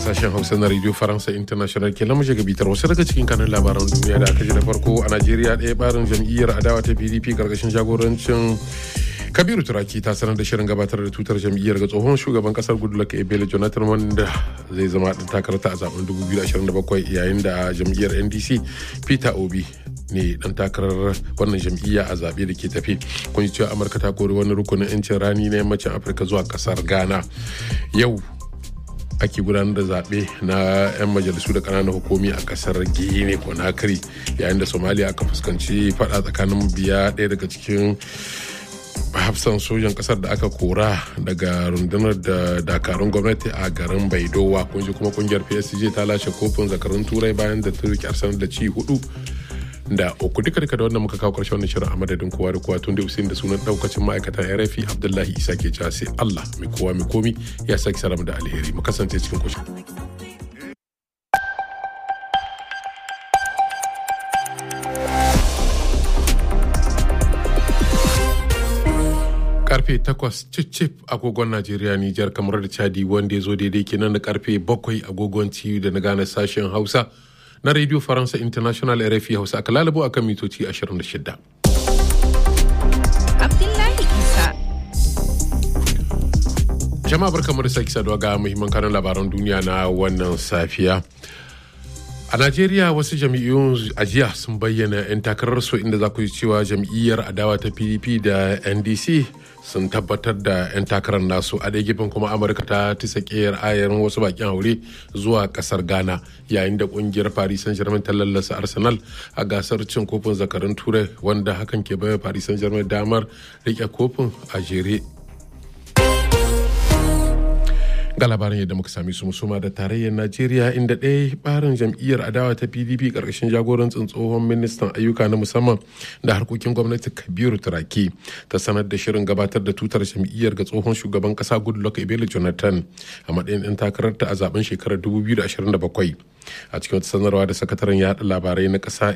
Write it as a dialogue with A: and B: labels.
A: sashen hausa na radio faransa international ke lamushe ga bitar wasu daga cikin kanin labaran duniya da aka ji da farko a najeriya ɗaya barin jam'iyyar adawa ta pdp karkashin jagorancin kabiru turaki ta sanar da shirin gabatar da tutar jam'iyyar ga tsohon shugaban kasar goodluck ebele jonathan wanda zai zama ɗan takarata a zaben 2027 yayin da jam'iyyar ndc peter obi ne dan takarar wannan jam'iyya a zaɓe da ke tafi kun cewa amurka ta kori wani rukunin 'yancin rani na yammacin afirka zuwa kasar ghana yau ake gudanar da zaɓe na 'yan majalisu da ƙananan hukumi a ƙasar guinea conakry yayin da somalia aka fuskanci faɗa tsakanin biya ɗaya daga cikin hafsan sojan kasar da aka kora daga rundunar da dakarun gwamnati a garin baidowa kunji kuma kungiyar psg ta lashe kofin zakarun turai bayan da ta rike arsenal da ci hudu da uku duka duka da wannan muka kawo karshen wannan shirin a madadin kowa da kowa tun da usain da sunan daukacin ma'aikatan rfi abdullahi isa ke cewa sai allah mai kowa mai komi ya saki salam da alheri mu kasance cikin kushin karfe 8 cicip agogon najeriya nijar kamar da chadi wanda ya zo daidai kenan da karfe 7 agogon ciwo da na gane sashen hausa na radio faransa international rfi hausa aka lalabo akan mitoci 26
B: Abdullahi Isa.
A: jama'a barkamu da sake saduwa ga muhimman kanan labaran duniya na wannan safiya a najeriya wasu jam'iyyun ajiya sun bayyana 'yan takararsu inda za ku ji cewa jam'iyyar adawa ta pdp da ndc sun tabbatar da 'yan takarar nasu a ɗaya gefen kuma amurka ta tisa ƙeyar ayarin wasu bakin haure zuwa ƙasar ghana yayin da ƙungiyar paris saint germain ta lallasa arsenal a gasar cin kofin zakarun turai wanda hakan ke baiwa paris saint germain damar riƙe kofin a jere ga labarin yadda muka sami su musuma da tarayyar najeriya inda ɗaya barin jam'iyyar adawa ta pdp ƙarƙashin jagorancin tsohon ministan ayyuka na musamman da harkokin gwamnati kabiru turaki ta sanar da shirin gabatar da tutar jam'iyyar ga tsohon shugaban ƙasa goodluck ebele jonathan a matsayin ɗan takararta a zaben shekarar 2027 a cikin wata sanarwa da sakataren yaɗa labarai na ƙasa